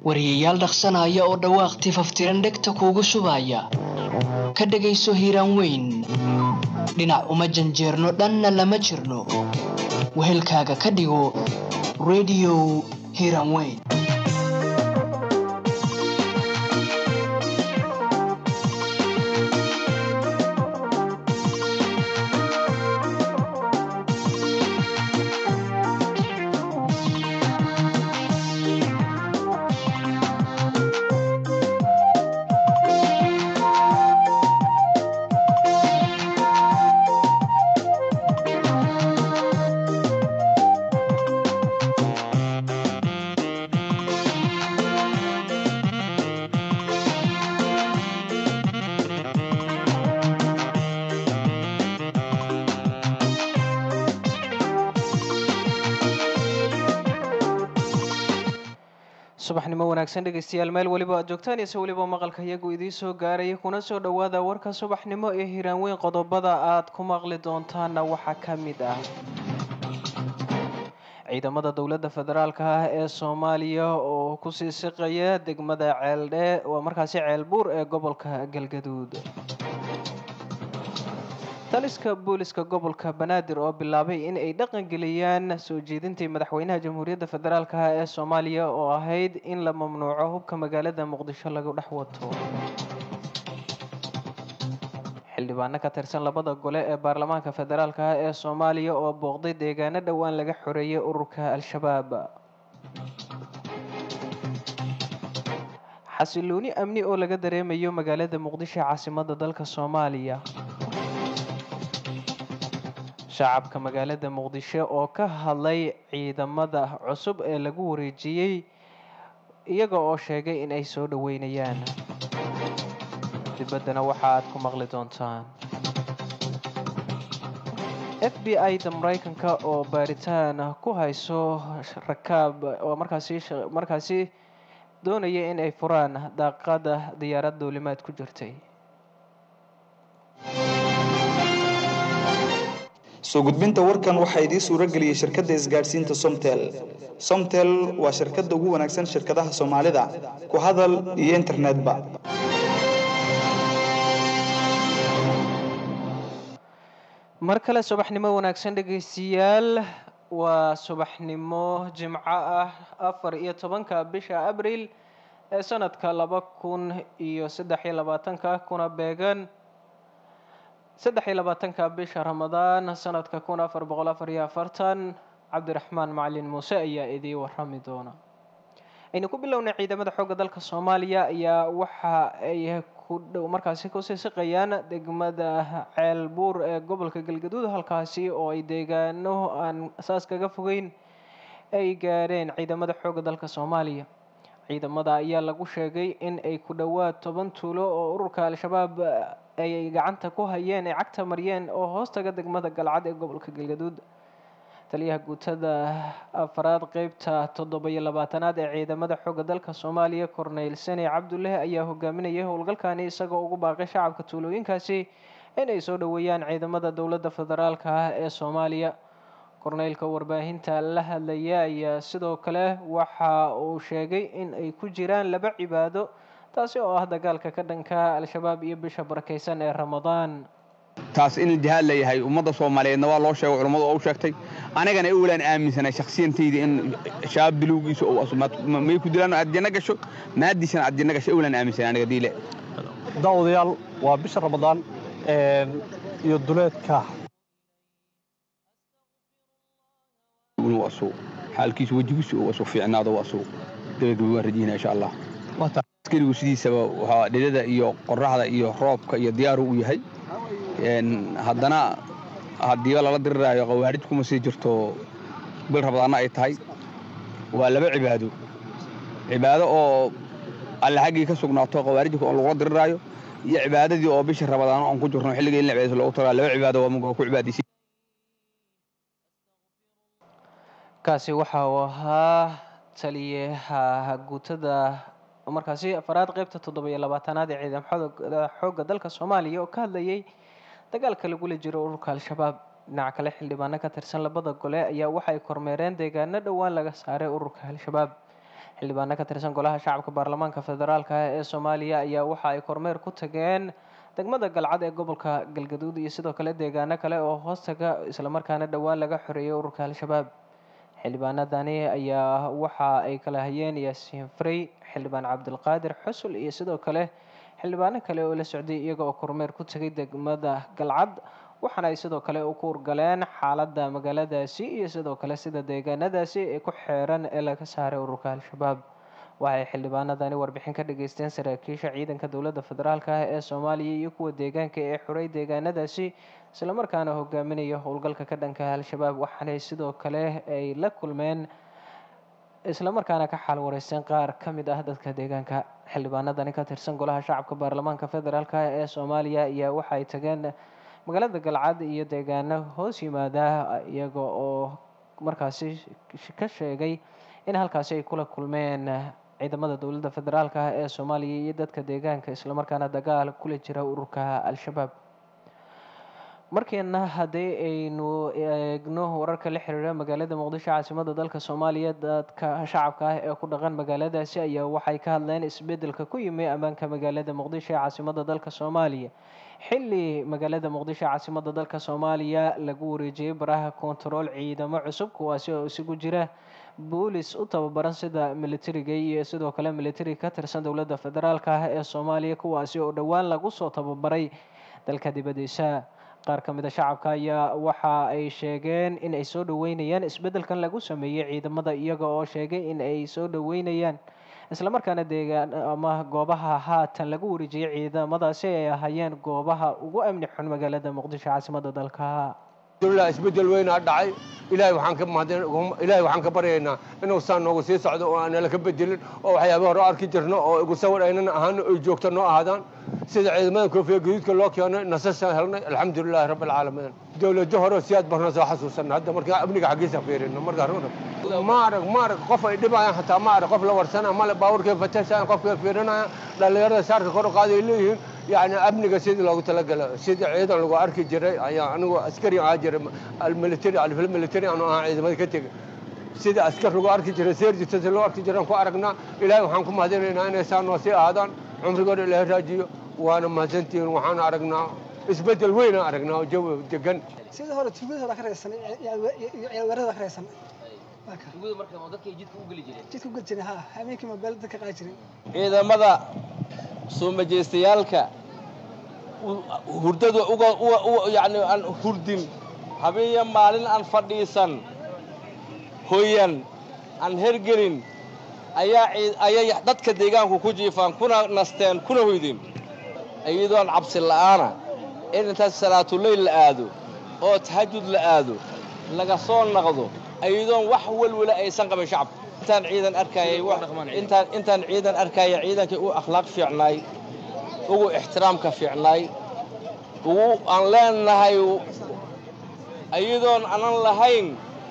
wariyayaal dhaqsanaya oo dhawaaq tifaftiran dhegta kuugu shubaya ka dhegayso hiiraan weyn dhinac uma janjeerno dhanna lama jirno wehelkaaga ka dhigo rediyo hiiraan weyn subaxnimo wanaagsan dhegaystayaal meel weliba aad joogtaan ise weliba maqalka iyagu idiin soo gaaraya kuna soo dhowaada warka subaxnimo ee hiiraan weyn qodobada aad ku maqli doontaana waxaa ka mid ah ciidamada dowladda federaalka ah ee soomaaliya oo kusii siqaya degmada ceeldhe waa markaasi ceelbuur ee gobolka galgaduud taliska booliska gobolka banaadir oo bilaabay in ay dhaqangeliyaan soo jeedintii madaxweynaha jamhuuriyadda federaalk ah ee soomaaliya oo ahayd in la mamnuuco hubka magaalada muqdisho lagu dhex wato xildhibaano ka tirsan labada gole ee baarlamaanka federaalk ah ee soomaaliya oo booqday deegaano dhowaan laga xoreeyay ururka al-shabaab xasilooni amni oo laga dareemayo magaalada muqdisho caasimada dalka soomaaliya shacabka magaalada muqdisho oo ka hadlay ciidamada cusub ee lagu wareejiyey iyaga oo sheegay in ay soo dhoweynayaan dibaddana waxa aad ku maqli doontaan f b i-da maraykanka oo baaritaan ku hayso rakaab oo markaasi markaasi doonaya in ay furaan daaqada diyaarad duulimaad ku jirtay soo gudbinta warkan waxaa idiin suuro geliyey shirkadda isgaadhsiinta somtel somtel waa shirkadda ugu wanaagsan shirkadaha soomaalida ku hadal iyo internetba mar kale subaxnimo wanaagsan dhegaystayaal waa subaxnimo jimco ah afar iyo tobanka bisha abriil ee sanadka laba kun iyo saddex iyo labaatanka kuna beegan saddex iyo labaatanka bisha ramadaan sanadka kun afar boqol afar iyo afartan cabdiraxmaan macalin muuse ayaa idii warami doona aynu ku bilownay ciidamada xoogga dalka soomaaliya ayaa waxa ay ku dhow markaasi kusii siqayaan degmada ceelbuur ee gobolka galgaduud halkaasi oo ay deegaano aan saas kaga fogeyn ay gaadheen ciidamada xoogga dalka soomaaliya ciidamada ayaa lagu sheegay in ay ku dhowaad toban tuulo oo ururka al-shabaab ay gacanta ku hayeen ay cagta mariyeen oo hoostaga degmada galcad ee gobolka galgaduud taliyaha guutada afaraad qeybta toddoba iyo labaatanaad ee ciidamada xoogga dalka soomaaliya corneyl seni cabdulleh ayaa hogaaminayay howlgalkani isagoo ugu baaqay shacabka tuulooyinkaasi inay soo dhoweeyaan ciidamada dowladda federaalka ah ee soomaaliya korneylka warbaahinta la hadlaya ayaa sidoo kale waxa uu sheegay in ay ku jiraan laba cibaado taasi oo ah dagaalka ka dhanka al-shabaab iyo bisha barakaysan ee ramadaan taas in jihaad la yahay ummadda soomaaliyeedna waa loo sheegay culammadu oo u sheegtay anigana ewlaan aaminsanay shakhsiyantayda in shabaab bilowgiisa may ku dilaan aad janno gasho maadiisana aad janno gasho ewlaan aaminsanay aniga diile daawadayaal waa bisha ramadaan iyo duleedka waasuu xaalkiisu wejigiisu waasuu fiicnaado waasuu gabagaba waan rajayna insha allah askarigu sidiisaba waxaa dhidada iyo qoraxda iyo roobka iyo diyaaru u yahay haddana haddiiba lala diriraayo qawaarij kuma sii jirto bil rabadaanna ay tahay waa laba cibaado cibaado oo alle xaggii ka sugnaato qawaarijka oo lagula diriraayo iyo cibaadadii oo bisha rabadaano aan ku jirno xilliga in la cibaadayso loogu tagaa laba cibaado waa muga ku cibaadaysa kaasi waxa uu ahaa taliyaha guutada markaasi afaraad qeybta toddoba iyo labaatanaad ee ciidamada xoogga dalka soomaaliya oo ka hadlayay dagaalka lagula jiro ururka al-shabaab dhinaca kale xildhibaano ka tirsan labada gole ayaa waxay kormeereen deegaano dhowaan laga saaray ururka al-shabaab xildhibaano ka tirsan golaha shacabka baarlamaanka federaalka ah ee soomaaliya ayaa waxa ay kormeer ku tageen degmada galcad ee gobolka galgaduud iyo sidoo kale deegaano kale oo hoostaga islamarkaana dhowaan laga xoreeyay ururka al-shabaab xildhibaanadani ayaa waxa ay kala hayeen yaasiin frey xildhibaan cabdilqaadir xusul iyo sidoo kale xildhibaano kale oo la socday iyaga oo kormeer ku tegay degmada galcad waxaana ay sidoo kale u kuurgaleen xaaladda magaaladaasi iyo sidoo kale sida deegaanadaasi ee ku xeeran ee laga saaray ururka al-shabaab waxay xildhibaanadani warbixin ka dhageysteen saraakiisha ciidanka dowladda federaalka ah ee soomaaliya iyo kuwa deegaanka ee xuray deegaanadaasi islamarkaana hogaaminaya howlgalka ka dhanka al-shabaab waxaanay sidoo kale ay la kulmeen islamarkaana ka xaal wareysteen qaar ka mid ah dadka deegaanka xildhibaanadani ka tirsan golaha shacabka baarlamaanka federaalk ah ee soomaaliya ayaa waxa ay tageen magaalada galcad iyo deegaano hoos yimaada iyaga oo markaasi ka sheegay in halkaasi ay kula kulmeen ciidamada dowladda federaalk ah ee soomaaliya iyo dadka deegaanka islamarkaana dagaal kula jira ururka al-shabaab markeena haddii aynu eegno wararka la xiriira magaalada muqdisho caasimada dalka soomaaliya dadka shacabka ah ee ku dhaqan magaaladaasi ayaa waxay ka hadleen isbedelka ku yimi ammaanka magaalada muqdisho ee caasimada dalka soomaaliya xilli magaalada muqdisho caasimada dalka soomaaliya lagu wareejiyey baraha kontarool ciidamo cusub kuwaasi oo isugu jira boolis u tababaran sida militariga iyo sidoo kale militari ka tirsan dowladda federaalk ah ee soomaaliya kuwaasi oo dhowaan lagu soo tababaray dalka dibadiisa qaar ka mid a shacabka ayaa waxa ay sheegeen in ay soo dhaweynayaan isbeddelkan lagu sameeyey ciidamada iyaga oo sheegay in ay soo dhaweynayaan islamarkaana deegaan ama goobaha haatan lagu wareejiyey ciidamadaasi ay ahaayeen goobaha ugu amni xun magaalada muqdisho caasimada dalka alhamdulillah isbeddel weynaa dhacay ilaahay waxaan ka mahadin ilaahay waxaan ka baryaynaa inuu saan noogu sii socdo oo aan nala ka bedelin oo waxyaaba hore arki jirno oo igu sawir aynan ahaano ay joogto noo ahaadaan sida ciidamada koofiya gaduudka loo keenay nasashaan helnay alxamdulilaahi rabbi alcaalamiin dowlado hore si aad barna soo xasuusanna hadda markaa amniga xaggiisa fiirino markaa runa ma arag ma arag qof ay dhibayaan xataa ma arag qof la warsana male baabuurkay fatashayaan qofkay fiirinayaan dhallinyarada saarka kor u qaaday leeyihiin يعني أمني سيد لو تلقى سيد عيدا لو أركي جري يعني أنا عسكري عاجر الملتري على الفيلم الملتري أنا عايز ما كتير سيد عسكر لو أركي جري سير جت لو أركي جري أنكو أرقنا إلهي وحنكم هذين أنا أنا إنسان وسيء هذا عمري قول إلهي راجي وأنا ما زنتي وحنا أرقنا isbedel weyn aan aragnaa oo jawi degan sidii hore tuugada hore ka reesan weerarada ka reesan jidka u geli jiray ha habeenkii moobeel dadka qaadi jiray ciidamada soo majeestayaalka hurdada uga yani aan hurdin habeenya maalin aan fadhiisan hoyan aan hergelin ayaa ayay dadka deegaanku ku jiifaan kuna nasteen kuna hoydin iyadoon cabsi la'aana in intaas salaatuleyl la aado oo tahajud la aado laga soo naqdo iyadoon wax welwela aysan qabin shacabka intaan ciidan arkayay intaan intaan ciidan arkaya ciidankii u akhlaaq fiicnaay ugu ixtiraamka fiicnaay ugu aan leenahay iyadoon aanan lahayn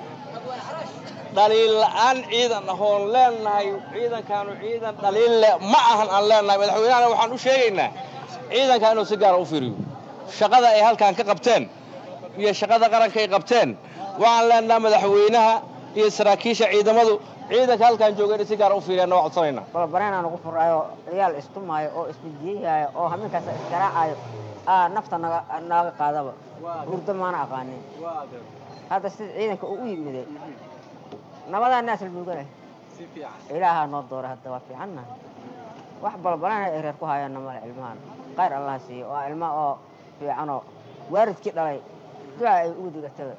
dhaliil la'aan ciidan ahoon leenahay ciidankaanu ciidan dhaliil leh ma ahan aan leenahay madaxweynahana waxaan u sheegaynaa ciidanka inuu si gaara u fiiriyo shaqada ay halkan ka qabteen iyo shaqada qaranka ay qabteen waxaan leenaha madaxweynaha iyo saraakiisha ciidamadu ciidanka halkaan jooga inay si gaara u fiiriyaan waa codsanayna balabareenaan ugu furaayo ciyaal istumaayo oo isbijiyaayo oo habeenkaas isgaraacayo aa nafta naga naaga qaadaba hurdo maana aqaanin hadda sida ciidanka uu u yimiday nabadaa naas albuuganay ilaahaa noo doora hadda waa fiicanna wax balbaleen ay reer ku hayaanna male ilmahan qayr allaha siiyo waa ilma oo fiicanoo waaridkii dhalay duca ay ugu digataba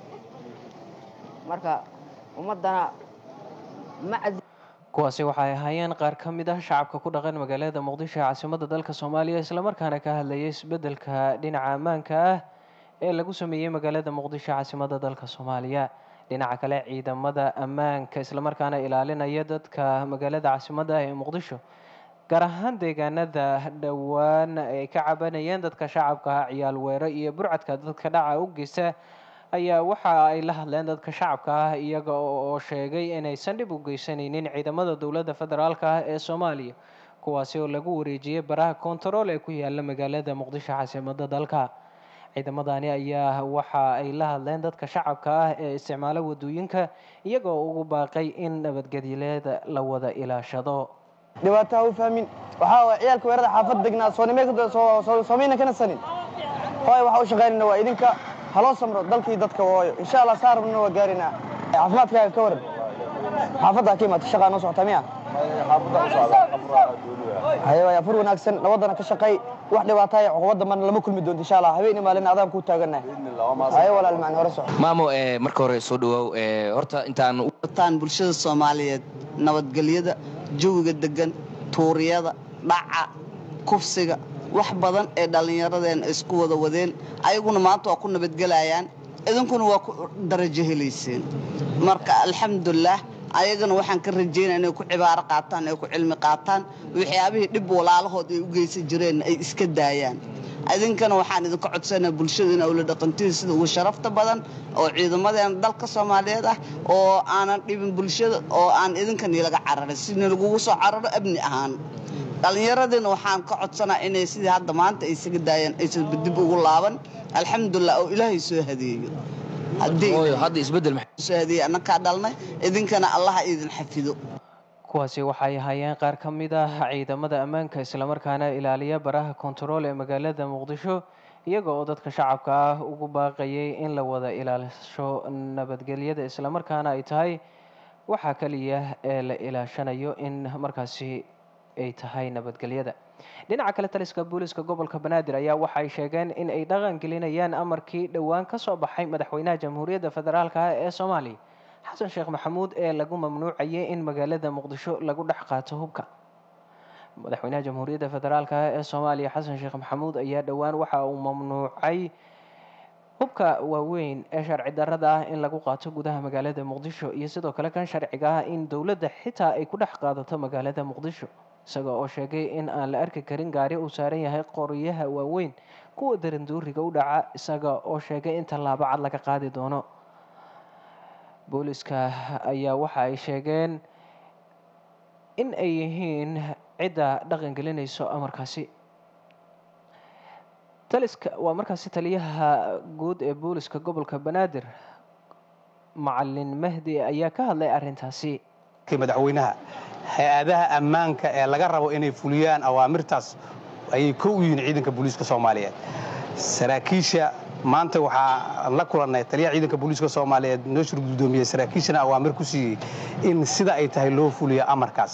marka ummaddana ma kuwaasi waxay ahaayeen qaar ka mid ah shacabka ku dhaqan magaalada muqdisho ee caasimada dalka soomaaliya islamarkaana ka hadlayay isbeddelka dhinaca ammaanka ah ee lagu sameeyey magaalada muqdisho caasimada dalka soomaaliya dhinaca kale ciidamada ammaanka islamarkaana ilaalinaya dadka magaalada caasimada ee muqdisho gaar ahaan deegaanada dhowaan ay ka cabanayeen dadka shacabka ah ciyaal weero iyo burcadka dadka dhaca u geysta ayaa waxa ay la hadleen dadka shacabka ah iyaga oo sheegay inaysan dhib u geysanaynin ciidamada dowladda federaalk ah ee soomaaliya kuwaasi oo lagu wareejiyey baraha kontarool ee ku yaala magaalada muqdisho caasimada dalka ciidamadani ayaa waxa ay la hadleen dadka shacabka ah ee isticmaala wadooyinka iyagoo ugu baaqay in nabadgelyada la wada ilaashado dhibaato ha u fahmin waxaa waay ciyaalka weerada xaafad degnaa soomeyna kana sanin hooy waxa u shaqaynayna waa idinka haloo samro dalkii dadka waayo insha allah saa rabnana waa gaarinaa caafimaadkaaga ka waran xaafadda ka imaata shaqaa noo socota miya haye waay afur wanaagsan nabaddana ka shaqay wax dhibaataya cuqubadda marna lama kulmi doonto insha allah habeen maalin adaan kuu taagannahay haye walaal macni hore soco maamo marka hore soo dhawaaw horta intaan wataan bulshada soomaaliyeed nabadgelyada jawiga degan tuuriyada dhaca kufsiga wax badan ee dhallinyaradeen isku wada wadeen ayaguna maanta waa ku nabadgelayaan idinkuna waa ku darajo helayseen marka alxamdulilah ayagana waxaan ka rajaynaya inay ku cibaaro qaataan ay ku cilmi qaataan waxyaabihii dhib walaalahood ay u geysan jireen ay iska daayaan idinkana waxaan idinka codsanaa bulshada in awla dhaqantiin sida ugu sharafta badan oo ciidamadeena dalka soomaaliyeed ah oo aanan dhibin bulshada oo aan idinkan ilaga cararin sidna lagugu soo cararo abni ahaan dhallinyaradiina waxaan ka codsanaa inay sidii hadda maanta ay isaga daayeen aysan dib ugu laaban alxamdulilah oo ilaahay soo hadeeyo hadda isbedel soo hadeeye annakaa dhalnay idinkana allaha idin xafido kuwaasi waxay ahaayeen qaar ka mid ah ciidamada ammaanka islamarkaana ilaaliya baraha kontarool ee magaalada muqdisho iyaga oo dadka shacabka ah ugu baaqayay in la wada ilaasho nabadgelyada islamarkaana ay tahay waxaa kaliya ee la ilaashanayo in markaasi ay tahay nabadgelyada dhinaca kale taliska booliska gobolka banaadir ayaa waxa ay sheegeen in ay dhaqan gelinayaan amarkii dhowaan ka soo baxay madaxweynaha jamhuuriyadda federaalk ah ee soomaaliya xasan sheekh maxamuud ee lagu mamnuucayay in magaalada muqdisho lagu dhex qaato hubka madaxweynaha jamhuuriyadda federaalk ah ee soomaaliya xasan sheekh maxamuud ayaa dhowaan waxa uu mamnuucay hubka waaweyn ee sharci darrada ah in lagu qaato gudaha magaalada muqdisho iyo sidoo kale kan sharciga ah in dowladda xitaa ay ku dhex qaadato magaalada muqdisho isaga oo sheegay in aan la arki karin gaari uu saaran yahay qoryaha waaweyn kuwa daranduuriga u dhaca isaga oo sheegay in tallaabo cad laga qaadi doono booliska ayaa waxa ay sheegeen in ay yihiin cidda dhaqan gelinayso amarkaasi taliska waa markaasi taliyaha guud ee booliska gobolka banaadir macalin mahdi ayaa ka hadlay arrintaasi madaxweynaha hay-adaha ammaanka ee laga rabo inay fuliyaan awaamirtaas ayay kow u yihiin ciidanka booliiska soomaaliyeed saraakiisha maanta waxaa la kulannay taliyaha ciidanka booliiska soomaaliyeed noo shir guddoomiyey saraakiishana awaamir ku siiyey in sida ay tahay loo fuliyo amarkaas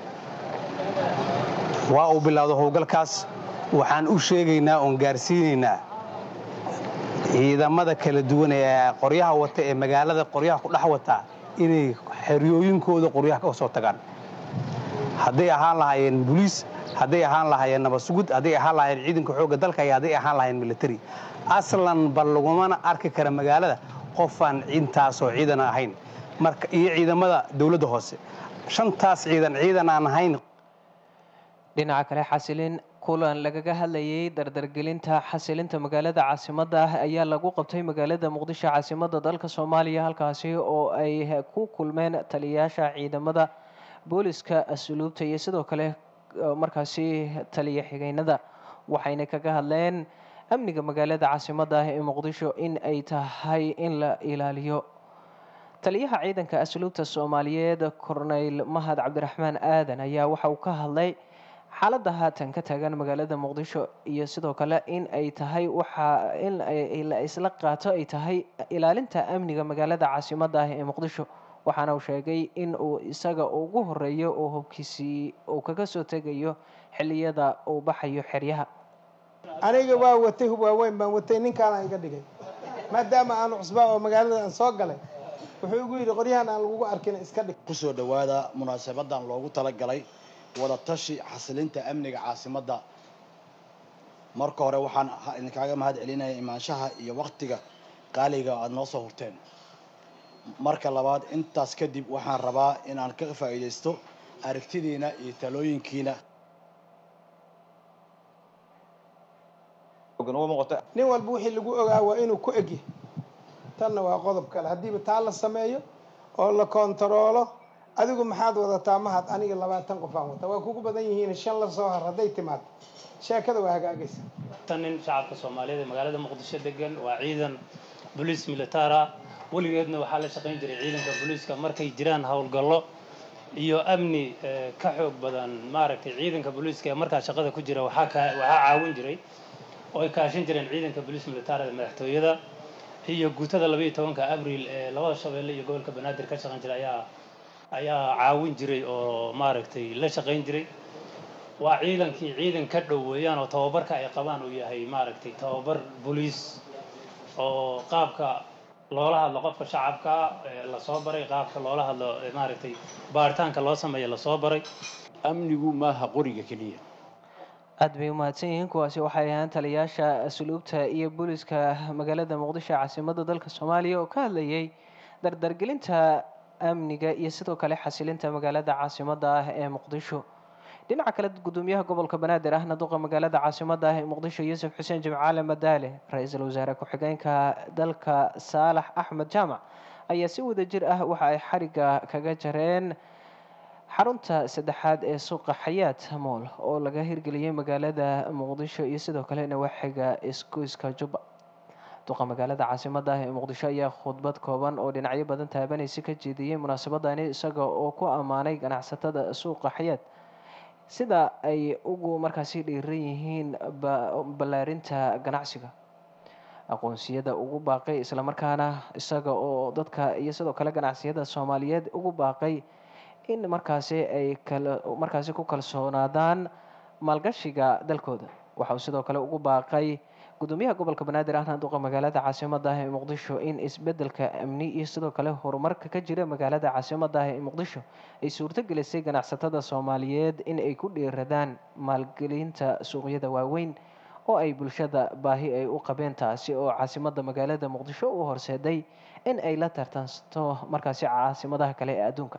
waa uu bilowda howlgalkaas waxaan u sheegaynaa oon gaarsiinaynaa ciidamada kala duwan ee qoryaha wata ee magaalada qoryaha ku dhex wata inay xeryooyinkooda qoryaha ka soo tagaan hadday ahaan lahaayeen boliis hadday ahaan lahaayeen nabasugud hadday ahaan lahaayeen ciidanka xoogga dalka iyo hadday ahaan lahaayeen military aslan bal lagumana arki kara magaalada qofaan intaasoo ciidan ahayn marka iyo ciidamada dowladda hoose shantaas ciidan ciidan aan ahayn dhinaca kale xasilin kulan lagaga hadlayay dardargelinta xasilinta magaalada caasimadda ah ayaa lagu qabtay magaalada muqdisho caasimadda dalka soomaaliya halkaasi oo ay ku kulmeen taliyayaasha ciidamada booliska asluubta iyo sidoo kale markaasi taliya xigeynada waxayna kaga hadleen amniga magaalada caasimadda ah ee muqdisho in ay tahay in la ilaaliyo taliyaha ciidanka asluubta soomaaliyeed corneyl mahad cabdiraxmaan aadan ayaa waxa uu ka hadlay xaaladda haatan ka taagan magaalada muqdisho iyo sidoo kale in ay tahay waxa in la isla qaato ay tahay ilaalinta amniga magaalada caasimadda ah ee muqdisho waxaana uu sheegay in uu isaga ugu horeeyo oo hubkiisii uu kaga soo tegayo xilliyada uu baxayo xeryaha aniga waa watay hub waaweyn baan watay ninkaana iga dhigay maadaama aanu cusbaa oo magaalada aan soo galay wuxuu igu yidhi qoryahan aan lagugu arkin iska dhig kusoo dhowaada munaasabadan loogu talagalay wada tashi xasilinta amniga caasimadda marka hore waxaan idinkaaga mahad celinaya imaanshaha iyo waktiga qaaliga aada noo soo hurteen marka labaad intaas kadib waxaan rabaa inaan ka faa'iidaysto aragtidiina iyo talooyinkiina nin walba wixii lagu ogaa waa inuu ku egyahay tanna waa qodob kale haddiiba taa la sameeyo oo la kontaroolo adigu maxaad wadataa mahad aniga labaatan qof aan wata waa kugu badan yihiin shan la soo har hadday timaado sheekada waa hagaagaysa tan nin shacabka soomaaliyeed ee magaalada muqdisho degan waa ciidan boliis militara weligeedna waxaa la shaqayn jiray ciidanka booliiska markay jiraan howlgallo iyo amni eh, ka xoog badan maaragtay ciidanka booliiska ee markaa shaqada ku jira waxaa ka waxaa caawin jiray oo ay kaashan jireen ciidanka boliis militarada madaxtooyada iyo guutada labaiyo tobanka abriil ee labada shabeelle iyo gobolka banaadir ka shaqayn jiray ayaa ayaa caawin jiray oo maaragtay la shaqayn jiray waa ciidankii ciidan ka dhow weeyaan oo tababarka ay qabaan uu yahay maaragtay tababar boliis oo qaabka loola hadlo qofka shacabka ee lasoo baray qaabka loola hadlo ee maaragtay baaritaanka loo sameeyo lasoo baray amnigu maaha qoriga keliya aad bay u mahadsan yihiin kuwaasi waxay ahaan taliyayaasha asluubta iyo booliska magaalada muqdisho caasimadda dalka soomaaliya oo ka hadlayay dardargelinta amniga iyo sidoo kale xasilinta magaalada caasimadda ah ee muqdisho dhinaca kale gudoomiyaha gobolka banaadir ahna duqa magaalada caasimadda ah ee muqdisho yuusuf xuseen jimcaale madaale ra-iisul wasaare ku-xigeenka dalka saalax axmed jaamac ayaa si wadajir ah waxa ay xariga kaga jareen xarunta saddexaad ee suuqa xayaat mool oo laga hirgeliyey magaalada muqdisho iyo sidoo kale nawaaxiga isgoyska jubba duqa magaalada caasimadda ah ee muqdisho ayaa khudbad kooban oo dhinacyo badan taabanaysa ka jeediyey munaasabadani isaga oo ku ammaanay ganacsatada suuqa xayaat sida ay ugu markaasi dhiiran yihiin ba- ballaarinta ganacsiga aqoonsiyada ugu baaqay islamarkaana isaga oo dadka iyo sidoo kale ganacsiyada soomaaliyeed ugu baaqay in markaasi ay kala markaasi ku kalsoonaadaan maalgashiga dalkooda waxa uu sidoo kale ugu baaqay gudoomiyaha gobolka banaadir ahna duqa magaalada caasimadda ah ee muqdisho in isbedelka amni iyo sidoo kale horumarka ka jira magaalada caasimadda ah ee muqdisho ay suurto gelisay ganacsatada soomaaliyeed in ay ku dhiiradaan maalgelinta suuqyada waaweyn oo ay bulshada baahi ay u qabeen taasi oo caasimadda magaalada muqdisho u horseeday in ay la tartanto markaasi caasimadaha kale ee adduunka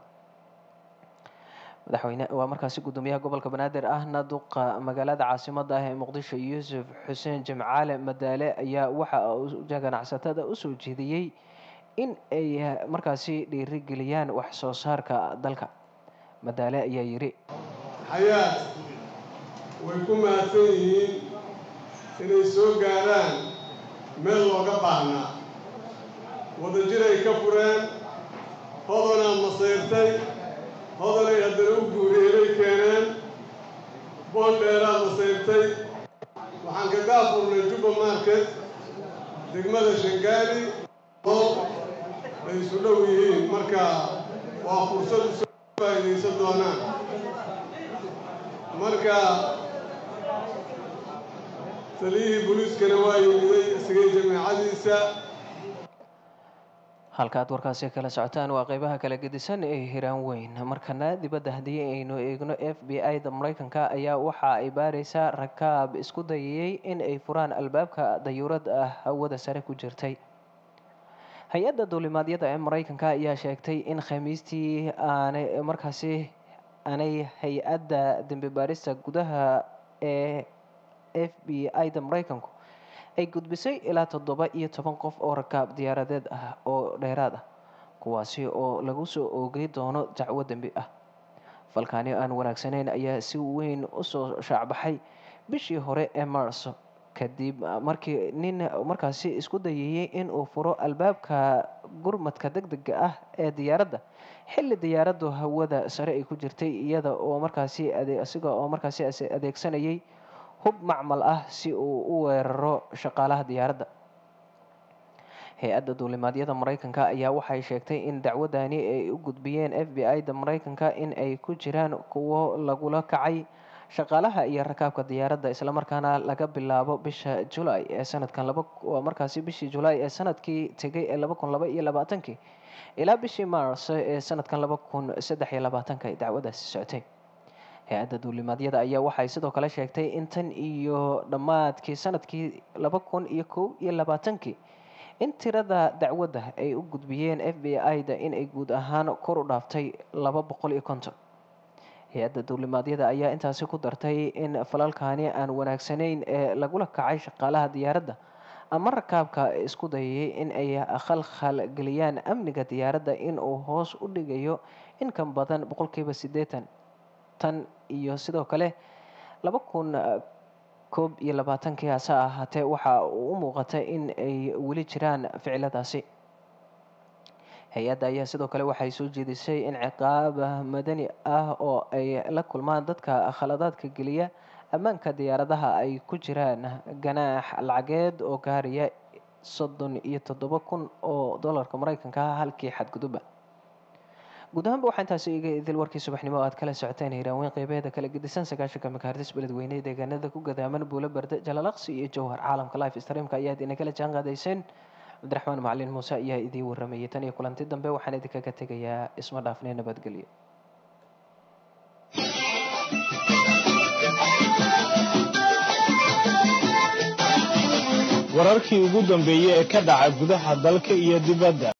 madaxweyne waa markaasi gudoomiyaha gobolka banaadir ahna duqa magaalada caasimadda ah ee muqdisho yuusuf xuseen jimcaale madaale ayaa waxa uu ganacsatada usoo jeediyey in ay markaasi dhiirigeliyaan wax soo saarka dalka madaale ayaa yidhi xayaat way ku mahadsan yihiin inay soo gaaraan meel looga baahnaa wadajiray ka fureen hodanaa masayrtay hodanay haddana u guureeray keeneen boondheeraa masayrtay waxaan ka gaafurnay juba market degmada shangaali oo ay isu dhow yihiin marka waa fursad usoo faa'iidaysan doonaan marka taliyihii booliiskana waa yimiday isagay jameecadiisa halka aad warkaasi kala socotaan waa qeybaha kala gedisan ee hiraan weyn markana dibadda haddii aynu eegno f b i da mareykanka ayaa waxa ay baareysaa rakaab isku dayayey in ay furaan albaabka dayuurad ah hawada sare ku jirtay hay-adda duulimaadyada ee mareykanka ayaa sheegtay in khamiistii aanay markaasi aanay hay-adda dembi baarista gudaha ee f b i da mareykanku ay gudbisay ilaa toddoba iyo toban qof oo rakaab diyaaradeed ah oo dheeraad ah kuwaasi oo lagu soo oogay doono dacwo dembi ah falkaani aan wanaagsanayn ayaa si weyn usoo shaacbaxay bishii hore ee marso kadib markii nin markaasi isku dayayey in uu furo albaabka gurmadka deg dega ah ee diyaaradda xilli diyaaraddu hawada sare ay ku jirtay iyada oo markaasi asiga oo markaasi adeegsanayay hub macmal ah si uu u weeraro shaqaalaha diyaaradda hay-adda duulimaadyada mareykanka ayaa waxay sheegtay in dacwadani ay u gudbiyeen f b i da mareykanka in ay ku jiraan kuwo lagula kacay shaqaalaha iyo rakaabka diyaaradda islamarkaana laga bilaabo bisha julay ee sanadkan laba waa markaasi bishii julay ee sanadkii tegay ee laba kun laba iyo labaatankii ilaa bishii mars ee sanadkan laba kun saddex iyo labaatanka ay dacwadaasi socotay hay-adda duulimaadyada ayaa waxay sidoo kale sheegtay in tan iyo dhammaadkii sanadkii laba kun iyo kow iyo labaatankii in tirada dacwadda ay u gudbiyeen f b i da in ay guud ahaan kor u dhaaftay laba boqol iyo konton hay-adda duulimaadyada ayaa intaasi ku dartay in falalkaani aan wanaagsanayn ee lagula kacay shaqaalaha diyaaradda ama rakaabka isku dayayay in ay khalkhal geliyaan amniga diyaaradda in uu hoos u dhigayo in ka badan boqolkiiba siddeetan tan iyo sidoo kale laba kun koob iyo labaatankii hase ahaatee waxa uu u muuqata in ay weli jiraan ficiladaasi hay-adda ayaa sidoo kale waxay soo jeedisay in ciqaab madani ah oo ay la kulmaan dadka khaladaadka geliya ammaanka diyaaradaha ay ku jiraan ganaax lacageed oo gaaraya soddon iyo toddoba kun oo dollarka maraykanka ah halkii xadguduba guud ahaanba waxaa intaasi iga idil warkii subaxnimo oo aad kala socoteen hiiraanweyn qeybeeda kala gedisan sagaashanka makaardis beledweyne deegaanada ku gadaaman buulo barde jalalaqsi iyo jowhar caalamka life streamka ayaad inagala jaan qaadayseen cabdiraxmaan macalin muuse ayaa idiin waramayay tan iyo kulanti dambe waxaan idinkaga tegayaa isma dhaafnee nabadgelyo wararkii ugu dambeeyey ee ka dhaca gudaha dalka iyo dibadda